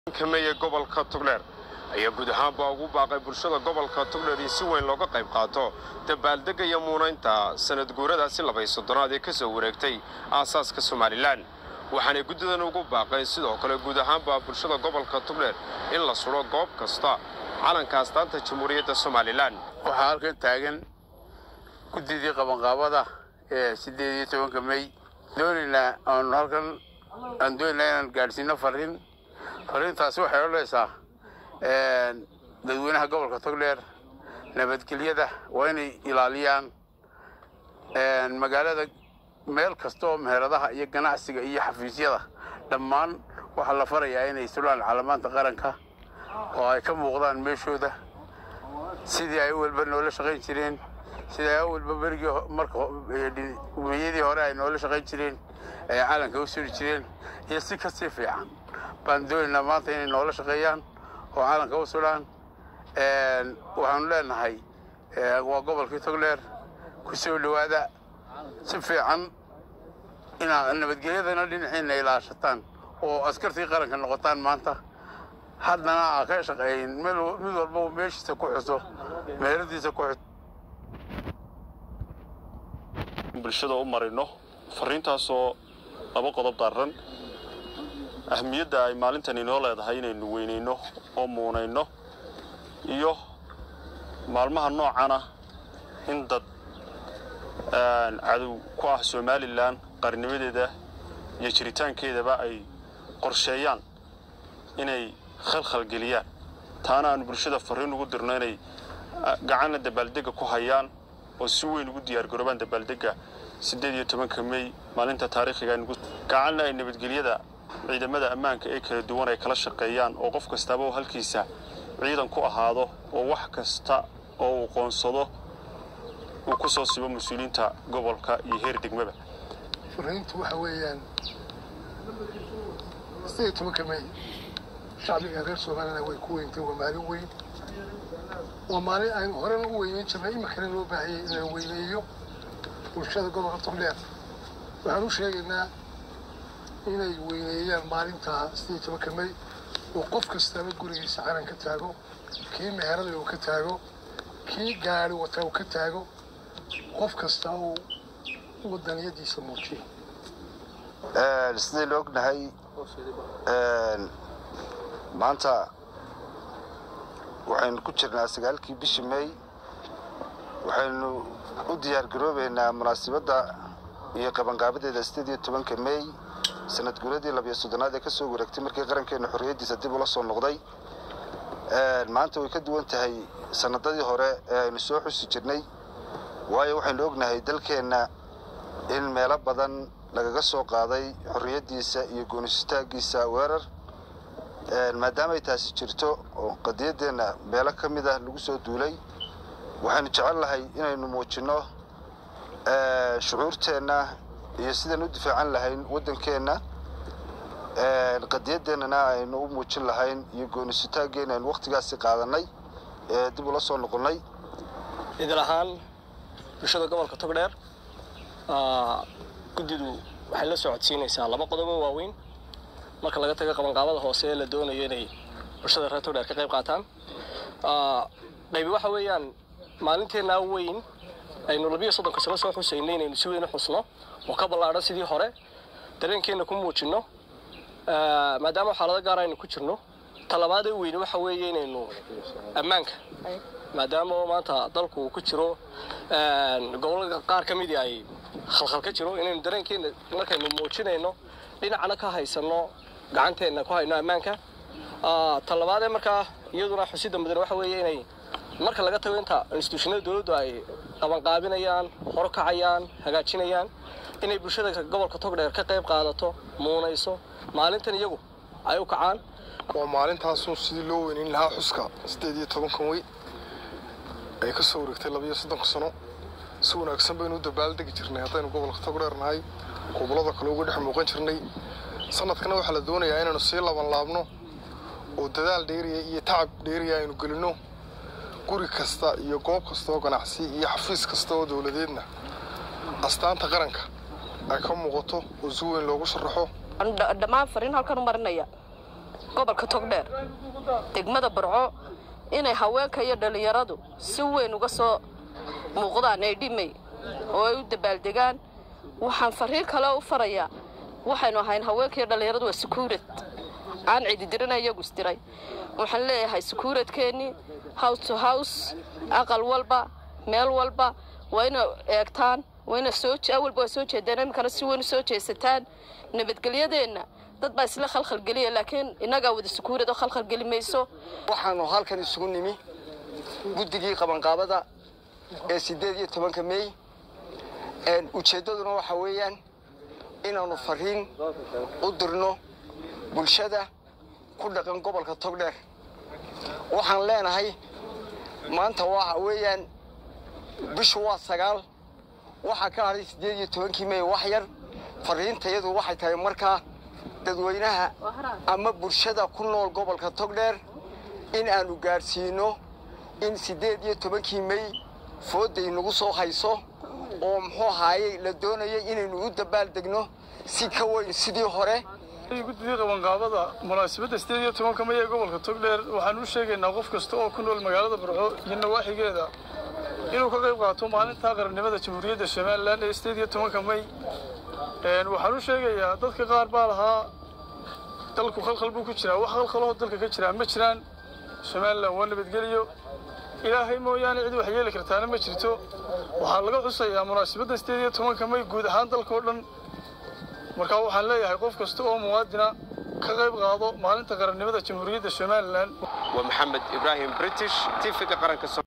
kameeye gobolka togdheer ayaa guud ahaanba ugu baaqay bulshada gobolka togdheer in si weyn looga qayb qaato dabaaldegga iyo muunaynta sanad guuradaasi labay soddonaad ee ka soo wareegtay aasaaska somalilan waxaanay guddidan ugu baaqeen sidoo kale guud ahaanba bulshada gobolka togdheer in la sudho goob kasta calanka astaanta jamhuuriyadda somalilan waxaa halkan taagan guddidii qabanqaabada ee siddeed iyo tobanka mey doonaynaa aanu halkan aan doonaynaa inaan gaadhsiino fariin fariintaasi waxay odhanaysaa dadweynaha gobolka togdheer nabadgelyada waa inay ilaaliyaan magaalada meel kasta oo meheradaha iyo ganacsiga iyo xafiisyada dhammaan waxaa la farayaa inay sulaan calamaanta qaranka oo ay ka muuqdaan meeshooda sidii ay walba noola shaqayn jireen sidii ay walba berigii marka umiyadii hore ay noola shaqayn jireen ay calanka u suri jireen iyo si kasii fiican baan doonaynaa maanta inay noola shaqeeyaan oo calanka u sudhaan waxaanu leenahay waa gobolkii togdheer ku soo dhowaada si fiican inaad nabadgelyadana dhinaciina ilaashataan oo askartii qaranka noqotaan maanta haddana aa ka shaqeeyin mid walba meeshiisa ku xuso meeladiisa ku xuso bulshada u marino fariintaasoo laba qodob daaran ahmiyadda ay maalintan inoo leedahay inaynu weynayno oo muunayno iyo maalmaha noocana in dad cadow ku ah somalilan qarnimadeeda iyo jiritaankeedaba ay qorsheeyaan inay khalkhalgeliyaan taana aanu bulshada fariin ugu dirno inay gacanna dabaaldegga ku hayaan oo si weyn ugu diyaargaroobaan dabaaldegga siddeed iyo tobanka mey maalinta taariikhiga gacanna ay nabadgelyada ciidamada ammaanka ee kala duwan ay kala shaqeeyaan oo qof kastaaba oo halkiisa ciidan ku ahaado oo wax kasta oo uu qoonsado uu ku soo sibo mas-uuliyiinta gobolka iyo heer degmaba fariintu waxa weeyaan sidee tobanka mey shacbiga reer soomaalina way ku weyntay waa maalin weyn waa maalin aynu horena u weyneyn jirnay iminkana loo baahayay inaan weyneeyo bulshada gobolka togdheer waxaan u sheegaynaa inay weyneeyaan maalintaa sidii tobanka mey oo qof kastaba gurigiisa calan ka taago kii meherada uu ka taago kii gaari wataa uu ka taago qof kasta uu wadaniyadiisa muujiyo sidaynu ognahay maanta waxaynu ku jirnaa sagaalkii bishii mey waxaynu u diyaargaroobaynaa munaasibadda iyo qabanqaabadeeda siddeed iyo tobanka mey sanad guuradii labiyo soddonaad ee ka soo wareegtay markii qarankeenna xorriyaddiisa dib ula soo noqday maanta way ka duwan tahay sanadadii hore ee aynu soo xusi jirnay waayo waxaynu ognahay dalkeenna in meelo badan lagaga soo qaaday xorriyaddiisa iyo goonisitaaggiisa weerar maadaamay taasi jirto oo qadiyaddeenna meelo ka mid ah lagu soo duulay waxaynu jecel lahay inaynu muujinno shucuurteenna iyo sidaan u difaacan lahayn waddankeenna qadiyadeennana aynu u muujin lahayn iyo goonisitaaggeenna aynu wakhtigaasi qaadannay ee dib ula soo noqonnay idil ahaan bulshada gobolka togdheer guddidu waxay la socodsiinaysaa laba qodobo waaweyn marka laga tago qabanqaabada hoose ee la doonayo inay bulshada reer togdheer ka qayb qaataan qaybi waxa weeyaan maalinteennaa weyn aynu labiyo soddonka sano soo xusaynay inaynu si weyn u xusno oo ka ballaadhan sidii hore dareenkeenna ku muujinno maadaama xaalado gaar aynu ku jirno talabaadee weyne waxa weeye inaynu ammaanka maadaama maanta dalku uu ku jiro gobolada qaar ka midii ay khalkhal ka jiro inaynu dareenkeenna markaynu muujinayno dhinacna ka haysanno gacanteenna ku hayno ammaanka talabaadee markaa iyaduna xusida mudan waxa weeye inay marka laga tago inta instituushinada dowladdu ay qabanqaabinayaan horkacayaan hagaajinayaan inay bulshada gobolka togdheer ka qayb qaadato muunayso maalintan iyagu ay u kacaan waa maalintaasun sidii loo weynayn lahaa xuska siddeed iyo tobankan wey ay ka soo wareegtay labiyo soddonka sano si wanaagsan baynu u dabaaldegi jirnay haddaynu gobolka togdheer nahay gobollada kale uga dhex muuqan jirnay sanadkana waxaa la doonayaa inaynu sii laban laabno oo dadaal dheeriya iyo tacab dheeriya aynu gelinno guri kasta iyo goob kasta oo ganacsi iyo xafiis kasta oo dowladeedna astaanta qaranka ay ka muuqato oo si weyn loogu sharaxo dhammaan fariin halkan u marinaya gobolka togdheer degmada barco inay haweenka iyo dhallinyaradu si weyn uga soo muuqdaan ee dhimay oo ay u dabaaldegaan waxaan fariin kale u farayaa waxaynu ahayn haweenka iyo dhallinyaradu waa sukuurad aan cididirina iyagu isdiray waxaan leeyahay sukuuradkeennii house to house aqal walba meel walba waa ina eegtaan waa ina soo awalba waa soo jeedaan iminkana si weyn u soo jeesataan nabadgelyadeenna dad baa isla khalkhalgeliya laakiin innagaa wada sukuurad oo khalkhalgeli mayso waxaanu halkan isugu nimi guddigii qabanqaabada ee siddeed iyo tobanka mey ujeeddaduna waxa weeyaan inaannu fariin u dirno bulshada ku dhaqan gobolka togdheer waxaan leenahay maanta waxa weeyaan bishu waa sagaal waxaa ka hadhay siddeed iyo tobankii mey wax yar fariintayadu waxay tahay markaa dadweynaha ama bulshada ku nool gobolka togdheer in aanu gaadhsiino in siddeed iyo tobankii mey foodday nagu soo hayso oo muxuu ahaayey la doonayay inaynu u dabaaldegno si ka weyn sidii hore guddidii qabanqaabada munaasabadda sideed iyo tobanka may ee gobolka togdheer waxaan u sheegaynaa qof kasta oo ku nool magaalada barco iyo nawaaxigeeda inuu ka qayb qaato maalinta qarannimada jamhuuriyadda somalilan ee sideed iyo tobanka may waxaan u sheegayaa dadka qaar baa lahaa dalku khalkhal buu ku jiraa wax khalkhaloo dalka ka jiraa ma jiraan somalilan waa nabadgeliyo ilaahay mooyaane cid wax yeeli kartaana ma jirto waxaa laga xusayaa munaasabadda sideed iyo tobanka may guud ahaan dalka oo dhan markaa waxaan leeyahay qof kasta oo muwaadina ka qayb qaado maalinta qarannimada jamhuuriyadda somalilan waa maxamed ibraahim british tv-ga qaranka